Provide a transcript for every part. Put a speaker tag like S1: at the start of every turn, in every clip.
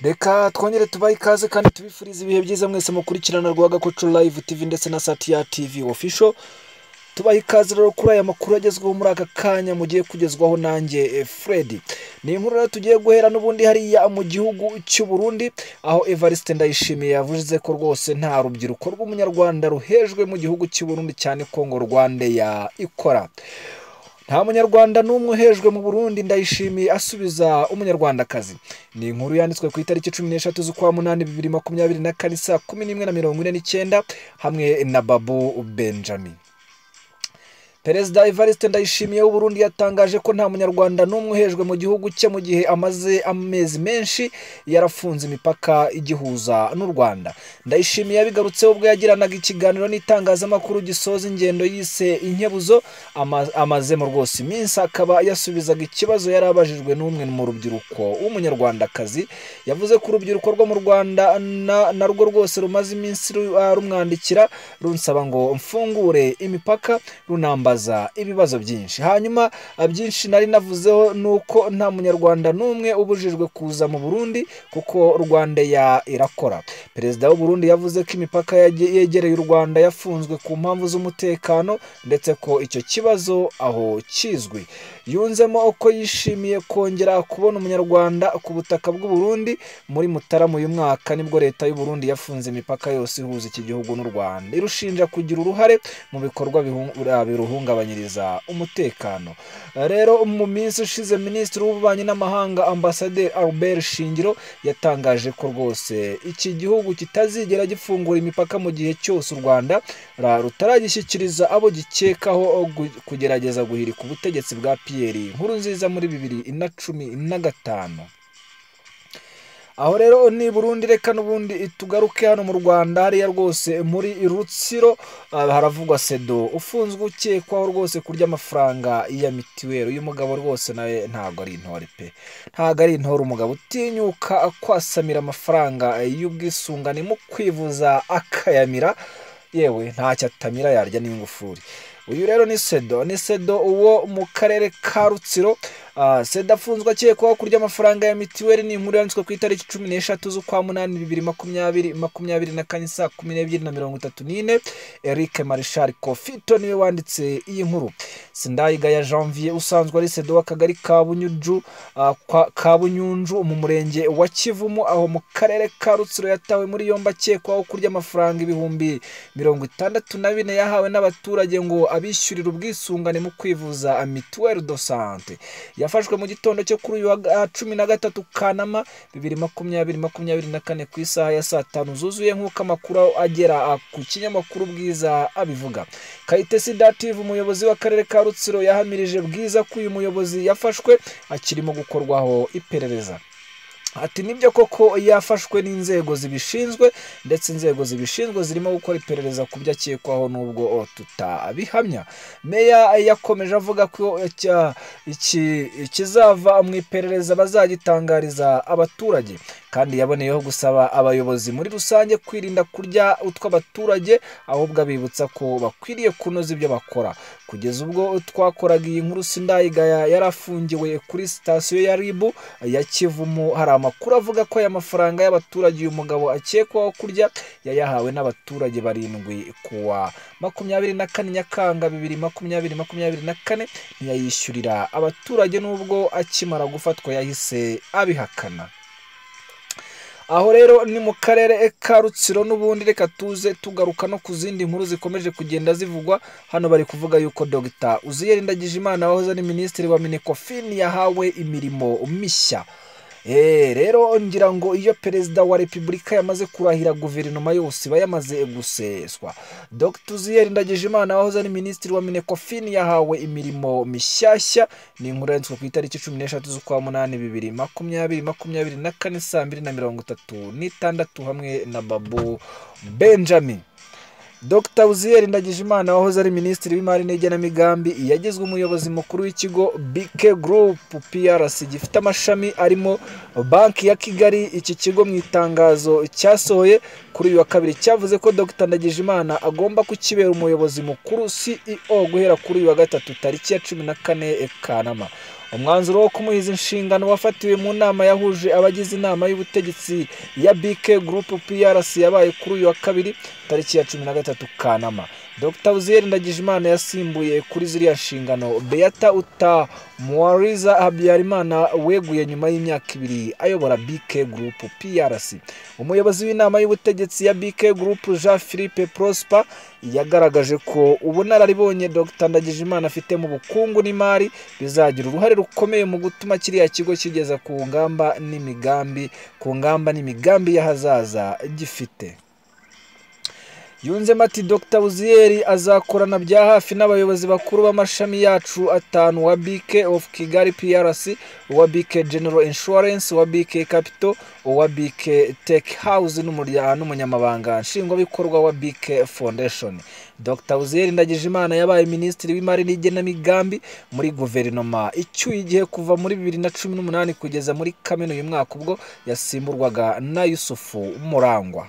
S1: reka twongere tubahe ikaze kandi tubifurize ibihe byiza mwese mukurikirana rwa gakoco live tv ndetse na satiya tv official tubaha ikaze rero kuri aya makuru agezweho muri aka kanya mugiye kugezwaho nanjye eh, Fred ni inkuru rero tugiye guhera n'ubundi hariya mu gihugu cy'u Burundi aho Evariste Ndayishimiye yavuze ko rwose nta rubyiruko rw'umunyarwanda ruhejwe mu gihugu cy'u Burundi cyane ko ngo Rwanda ya ikora nta munyarwanda n'umwe uhejwe mu burundi ndayishimiye asubiza umunyarwandakazi ni inkuru yanditswe ku itariki cumi n'eshatu z'ukwa munani bibiri makumyabiri na kane saa kumi n'imwe na mirongo ine n'icyenda hamwe na babu benjamin perezida evariste ndayishimiye w'uburundi yatangaje ko nta munyarwanda n'umwe uhejwe mu gihugu cye mu gihe amaze amezi menshi yarafunze imipaka igihuza n'u rwanda ndayishimiye yabigarutseho ubwo yagiranaga ikiganiro n'itangazamakuru gisoza ingendo yise inkebuzo ama- amazemo rwose iminsi akaba yasubizaga ikibazo yari abajijwe n'umwe mu rubyiruko w'umunyarwandakazi yavuze ko urubyiruko rwo mu rwanda na- narwo rwose rumaze iminsi ru- ah, rumwandikira runsaba ngo mfungure imipaka runambaza ibibazo byinshi hanyuma ah, byinshi nari navuzeho ni uko nta munyarwanda n'umwe ubujijwe kuza mu burundi kuko rwanda ya irakora perezida w'uburundi yavuze ko imipaka yage- yegereye u rwanda yafunzwe ku mpamvu z'umutekano ndetse ko icyo kibazo aho kizwi yunzemo ko yishimiye kongera kubona umunyarwanda ku butaka bw'uburundi muri mutarama uyu mwaka nibwo leta y'uburundi yafunze imipaka yose ihuza iki gihugu n'u rwanda irushinja kugira uruhare mu bikorwa bihu- ah, biruhungabanyiriza umutekano rero mu minsi ishize minisitiri w'ububanyi n'amahanga ambasaderi albert shingiro yatangaje ko rwose iki gihugu kitazigera gifungura imipaka mu gihe cyose u rwanda ra- rutaragishyikiriza abo gikekaho gu- kugerageza guhirika ubutegetsi bwa piyeri nkuru nziza muri bibiri na cumi na gatanu aho rero ni i burundi reka n'ubundi tugaruke hano mu rwanda hariya rwose muri rutsiro ah, haravugwa sedo ufunzwe ukekwaho rwose kurya amafaranga ya mitiweli uyu mugabo rwose nawe ntabwo ari intore pe ntabwo ari intore umugabo utinyuka kwasamira amafaranga y'ubwisungane mu kwivuza akayamira yewe ntacyo atamira yarya n'ingufuri uyu rero ni sedo ni sedo uwo mu karere ka rutsiro Ah, seda afunzwe akekwaho kurya amafaranga ya mitiweli ni inkuru yanditswe ku itariki cumi n'eshatu z'ukwa munani bibiri makumyabiri makumyabiri na kane saa kumi n'ebyiri na mirongo itatu n'ine eric marishal kofito niwe wanditse iyi nkuru sindayigaya janvier usanzwe ari sedo w'akagari ka bunyuju ah, kwa- ka bunyunju mu murenge wa kivumu aho mu karere ka rutsiro yatawe muri yombi akekwaho kurya amafaranga ibihumbi mirongo itandatu na bine yahawe n'abaturage ngo abishyurire ubwisungane mu kwivuza ah, mituweli do sante yafashwe mu gitondo cyo kuri uyu wa ah, cumi na gatatu kanama bibiri makumyabiri makumyabiri na kane ku isaha ya saa tanu zuzuye nk'uko amakuru agera ah, ku kinyamakuru bwiza abivuga kayitesi dative umuyobozi w'akarere ka rutsiro yahamirije bwiza ko uyu muyobozi yafashwe akirimo gukorwaho iperereza ati nibyo koko yafashwe n'inzego zibishinzwe ndetse inzego zibishinzwe zirimo gukora iperereza ku byo akekwaho n'ubwo oh, tutabihamya meya yakomeje avuga ko icya- iki- ikizava mu iperereza bazagitangariza abaturage kandi yaboneyeho gusaba abayobozi muri rusange kwirinda kurya utw'abaturage ahubwo abibutsa ko bakwiriye kunoza ibyo bakora kugeza ubwo twakoraga iyi nkuru sindayigaya yari afungiwe kuri sitasiyo ya ribu ya kivumu hari amakuru avuga ko aya mafaranga y'abaturage uyu mugabo akekwaho kurya yayahawe n'abaturage barindwi kuwa makumyabiri na kane nyakanga bibiri makumyabiri makumyabiri na kane ntiyayishyurira abaturage n'ubwo akimara gufatwa yahise abihakana aho rero ni mu karere ka rutsiro n'ubundi reka tuze tugaruka no ku zindi nkuru zikomeje kugenda zivugwa hano bari kuvuga yuko dogita uziyeri ndagijimana wahoze ari minisitiri wa minecofin yahawe imirimo mishya Eh, rero ngira ngo iyo perezida wa repubulika yamaze kurahira guverinoma yose iba yamaze guseswa dr uziyeri ndagijimana wahoze ari minisitiri wa minecofin yahawe imirimo mishyashya ni inkuru yanditswe ku itariki cumi n'eshatu z'ukwa munani bibiri makumyabiri makumyabiri na kane saa mbiri na mirongo itatu n'itandatu hamwe na babu benjamin dr uziyeri ndagijimana wahoze ari minisitiri w'imari n'igenamigambi yagizwe umuyobozi mukuru w'ikigo bike group prc gifite amashami arimo banki ya kigali iki kigo mu itangazo cyasohoye kuri uyu wa kabiri cyavuze ko dr ndagijimana agomba kukibera umuyobozi mukuru ceo guhera kuri uyu wa gatatu tariki ya cumi na kane kanama umwanzuro wo kumuhiza inshingano wafatiwe mu nama yahuje abagize inama y'ubutegetsi ya BK Group PRC yabaye kuri uyu wa kabiri tariki ya cumi na gatatu Kanama Dr Uziyeri Ndagijimana yasimbuye kuri ziriya nshingano Beata Uta Muwariza Habyarimana weguye nyuma y'imyaka ibiri ayobora BK Group PRC umuyobozi w'inama y'ubutegetsi ya BK Group Jean Philippe Prosper yagaragaje ko ubunararibonye Dr Ndagijimana afite mu bukungu n'imari bizagira uruhare rukomeye mu gutuma kiriya kigo kigeza ku ngamba n'imigambi ku ngamba n'imigambi y'ahazaza gifite yunzemo ati dr uziyeri azakorana bya hafi n'abayobozi bakuru b'amashami yacu atanu wa bk of kigali prc uwa bk general insurance uwa bk capital uwa bk tech house n'umurya- n'umunyamabanga nshingwabikorwa wa bk foundation dr uziyeri ndagijimana yabaye minisitiri w'imari n'igenamigambi muri guverinoma icyuye igihe kuva muri bibiri na cumi n'umunani kugeza muri kamena uyu mwaka ubwo yasimburwaga na yusufu murangwa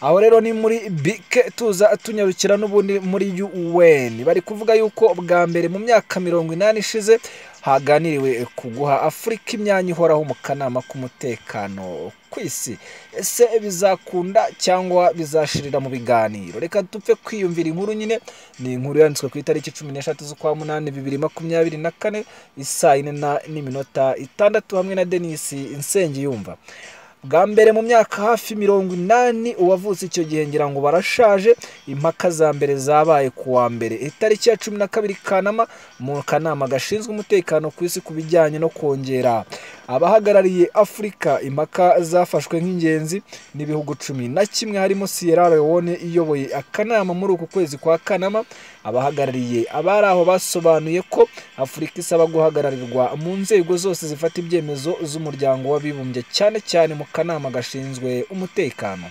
S1: aho rero ni muri bike tuza tunyarukira n'ubundi muri UN bari kuvuga yuko bwa mbere mu myaka mirongo inani ishize haganiriwe ku guha afurika imyanya ihoraho mu kanama k'umutekano ku isi ese bizakunda cyangwa bizashirira mu biganiro reka dupfe kwiyumvira inkuru nyine ni inkuru yanditswe ku itariki cumi n'eshatu z'ukwa munani bibiri makumyabiri na kane isaa yine na- n'iminota itandatu hamwe na denisi nsengiyumva bwa mbere mu myaka hafi mirongo inani uwavutse icyo gihe ngira ngo barashaje impaka za mbere zabaye ku wa mbere itariki ya cumi na kabiri kanama mu kanama gashinzwe umutekano ku isi ku bijyanye no kongera abahagarariye afurika impaka zafashwe nk'ingenzi n'ibihugu cumi na kimwe harimo sierra leone iyoboye akanama muri uku kwezi kwa kanama abahagarariye abari aho basobanuye ko afurika isaba guhagararirwa mu nzego zose zifata ibyemezo z'umuryango w'abibumbye cyane cyane mu kanama gashinzwe umutekano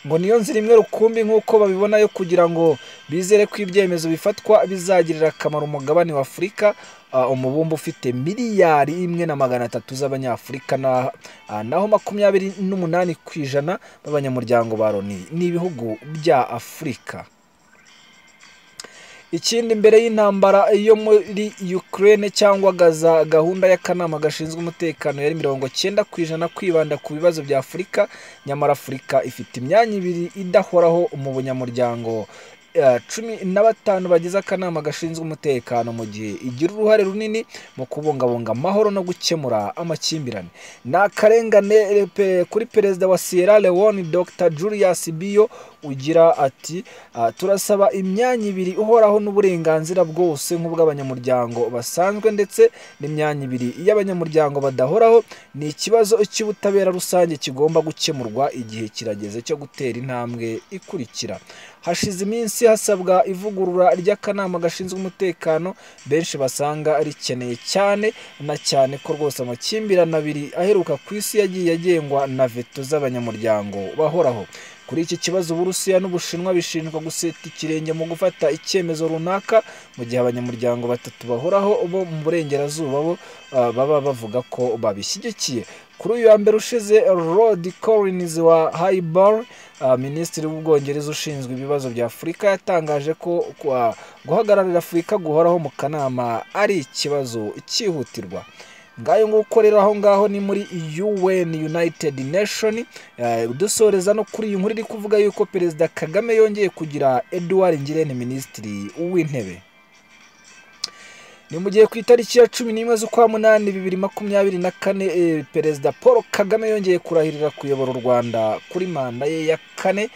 S1: ngo niyo nzira imwe rukumbi nk'uko babibona yo kugira ngo bizere ko ibyemezo bifatwa bizagirira akamaro umugabane wa afurika ah, umubumbe ufite miliyari imwe na magana atatu z'abanyafurika na- ah, naho makumyabiri n'umunani ku ijana b'abanyamuryango ba loni ni ibihugu bya afurika ikindi mbere y'intambara yo muri Ukraine cyangwa Gaza gahunda y'akanama gashinzwe umutekano yari mirongo cyenda ku ijana kwibanda ku bibazo bya Afurika nyamara Afurika ifite imyanya ibiri idahoraho mu bunyamuryango eh, cumi na batanu bagize akanama gashinzwe umutekano mu gihe igira uruhare runini mu kubungabunga amahoro no gukemura amakimbirane ni akarengane eh, pe- kuri perezida wa sierra leone dr julius biyo ugira ati "Ah, turasaba imyanya ibiri ihoraho n'uburenganzira bwose nk'ubw'abanyamuryango basanzwe ndetse n'imyanya ibiri y'abanyamuryango badahoraho ni ikibazo cy'ubutabera rusange kigomba gukemurwa igihe kirageze cyo gutera intambwe ikurikira hashize iminsi hasabwa ivugurura ry'akanama gashinzwe umutekano benshi basanga rikeneye cyane na cyane ko rwose amakimbirane abiri aheruka ku isi yagiye agengwa na veto z'abanyamuryango bahoraho kuri iki kibazo uburusiya n'ubushinwa bishinjwa guseta ikirenge mu gufata icyemezo runaka mu gihe abanyamuryango batatu bahoraho bo mu burengerazuba bo ah, baba bavuga ko babishyigikiye kuri uyu wa mbere ushize Rod Collins wa Highbar ah, minisitiri w'ubwongereza ushinzwe ibibazo bya Afurika yatangaje ko kwa- guhagararira Afurika guhoraho mu kanama ari ikibazo cyihutirwa ngayo nguko rero aho ngaho ni muri UN United Nation Eh, dusoreza no kuri iyi nkuru iri kuvuga yuko perezida kagame yongeye kugira edouard ngirente minisitiri w'intebe ni mu gihe ku itariki ya cumi n'imwe z'ukwa munani bibiri makumyabiri na kane eh, perezida paul kagame yongeye kurahirira kuyobora u rwanda kuri manda ye ya kane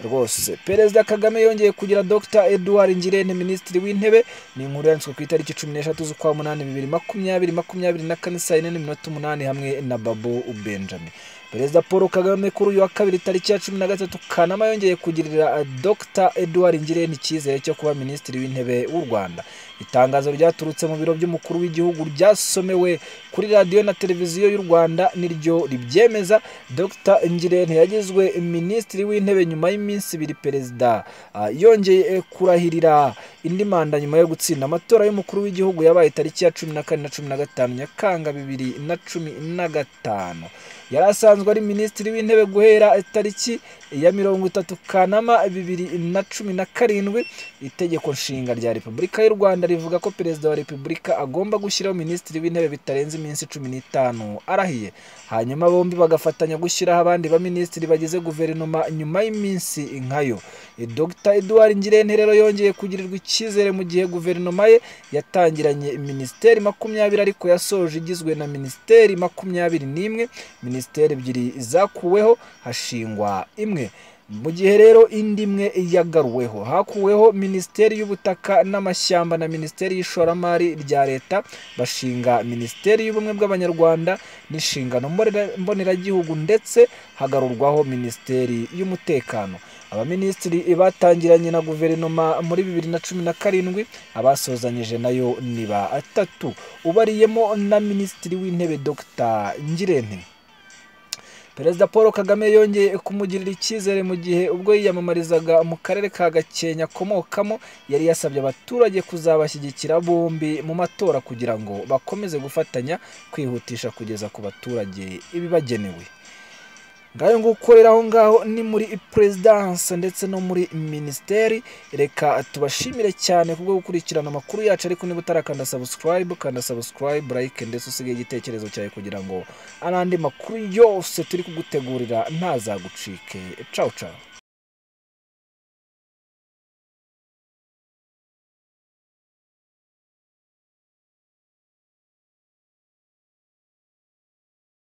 S1: rwose perezida kagame yongeye kugira dr edouard ngirente minisitiri w'intebe ni inkuru yanditswe ku itariki cumi n'eshatu z'ukwa munani bibiri makumyabiri makumyabiri na kane saa yine n'iminota umunani hamwe na babu benjamin perezida paul kagame kuri uyu wa kabiri tariki ya cumi na gatatu kanama yongeye kugirira eh, dr edouard ngirente icyizere cyo kuba minisitiri w'intebe w'u rwanda itangazo ryaturutse mu biro by'umukuru w'igihugu ryasomewe kuri radiyo na televiziyo y'u rwanda niryo ribyemeza dr ngirente yagizwe minisitiri w'intebe nyuma y'imyaka y'iminsi ibiri perezida ah, yongeye kurahirira indi manda nyuma yo gutsinda amatora y'umukuru w'igihugu yabaye tariki ya cumi na kane na cumi na gatanu nyakanga bibiri na cumi na gatanu yari asanzwe ari minisitiri w'intebe guhera tariki ya mirongo itatu kanama bibiri na cumi na karindwi itegeko nshinga rya repubulika y'u rwanda rivuga ko perezida wa repubulika agomba gushyiraho minisitiri w'intebe bitarenze iminsi cumi n'itanu arahiye hanyuma bombi bagafatanya gushyiraho abandi baminisitiri bagize guverinoma nyuma y'iminsi nkayo E, dr edouard ngirente rero yongeye kugirirwa icyizere mu gihe guverinoma ye yatangiranye minisiteri makumyabiri ariko yasoje igizwe na minisiteri makumyabiri n'imwe minisiteri ebyiri zakuweho hashingwa imwe mu gihe rero indi imwe yagaruweho hakuweho minisiteri y'ubutaka n'amashyamba na minisiteri y'ishoramari rya leta bashinga minisiteri y'ubumwe bw'abanyarwanda n'inshingano mbonera- mboneragihugu ndetse hagarurwaho minisiteri y'umutekano abaminisitiri batangiranye na guverinoma muri bibiri na cumi na karindwi abasozanyije nayo ni batatu ubariyemo na minisitiri w'intebe dr ngirente perezida paul kagame yongeye kumugirira icyizere mu gihe ubwo yiyamamarizaga mu karere ka gakenke akomokamo yari yasabye abaturage kuzabashyigikira bombi mu matora kugira ngo bakomeze gufatanya kwihutisha kugeza ku baturage ibibagenewe ngayo ngukorera aho ngaho ni muri perezidanse ndetse no muri minisiteri reka tubashimire cyane kubwo gukurikirana amakuru yacu ariko niba utarakanda sabusikarayibu kanda sabusikarayibu layike ndetse usigaye igitekerezo cyawe kugira ngo n'andi makuru yose turi kugutegurira ntazagucike cawu cawu